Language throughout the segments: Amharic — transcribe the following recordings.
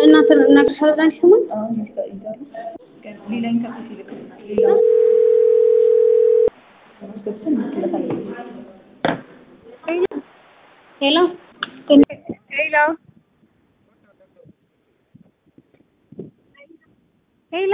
እና ትናገሻለን ስሙን ሄሎ ሄሎ ሄሎ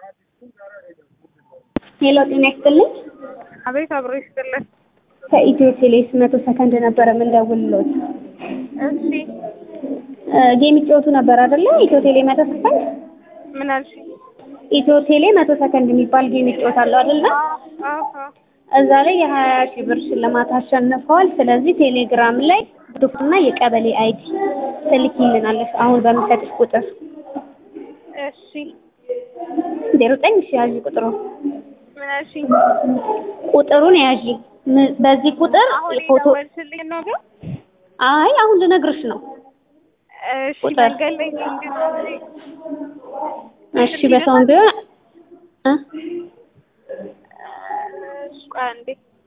ሄሎ፣ ጤና ይስጥልኝ። አቤት አብሮ ይስጥልን። ከኢትዮ ቴሌስ መቶ ሰከንድ ነበረ የምንደውልሎት። እሺ ጌም ይጫወቱ ነበር አይደለ? ኢትዮ ቴሌ መቶ ሰከንድ ምን አልሽ? ኢትዮ ቴሌ መቶ ሰከንድ የሚባል ጌም ይጫወታሉ አይደለ? አዎ እዛ ላይ የሀያ ሺህ ብር ሽልማት አሸንፈዋል። ስለዚህ ቴሌግራም ላይ ዶክና የቀበሌ አይዲ ትልኪልናለሽ አሁን በምሰጥሽ ቁጥር እሺ ዜሮ ዘጠኝ ሺ ያዥ ቁጥሩ ምን አልሽ? ቁጥሩን ያዥ። ም- በዚህ ቁጥር አሁን ፎቶ የደወልሽልኝ ነው ግን አይ አሁን ልነግርሽ ነው። እሺ ቁጥር። መንገድ ላይ እንግዲህ እሺ በሰውን ቢሆን እ እሺ ቆይ አንዴ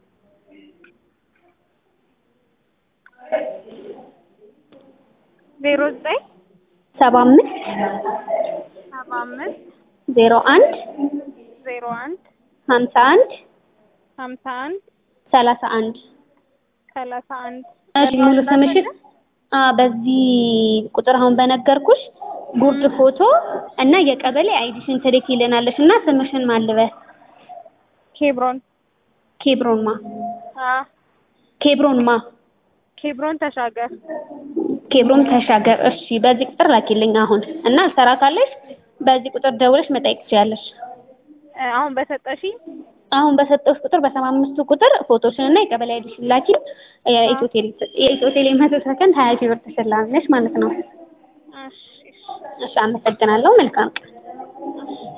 ዜሮ ዘጠኝ ሰባ አምስት ሰባ አምስት ዜሮ አንድ ዜሮ አንድ ሀምሳ አንድ ሀምሳ አንድ ሰላሳ አንድ ሰላሳ አንድ እሺ ሙሉ ስምሽን አ በዚህ ቁጥር አሁን በነገርኩሽ ጉርድ ፎቶ እና የቀበሌ አይዲሽን ትልኪልናለሽ እና ስምሽን ማልበስ ኬብሮን ኬብሮን ማ አ ኬብሮን ማ ኬብሮን ተሻገር ኬብሮን ተሻገር። እሺ በዚህ ቁጥር ላኪልኝ አሁን እና አልሰራ ካለሽ በዚህ ቁጥር ደውለሽ መጠየቅ ትችያለሽ። እ አሁን በሰጠሽኝ አሁን በሰጠሁሽ ቁጥር በሰባ አምስቱ ቁጥር ፎቶሽን እና የቀበሌ አይዲሽን ላኪ። የኢትዮ ቴሌ የኢትዮ ቴሌ መቶ ሰከንድ ሀያ ሺህ ብር ትሸላለሽ ማለት ነው። እሺ እሺ እሺ አመሰግናለሁ። መልካም ቀን።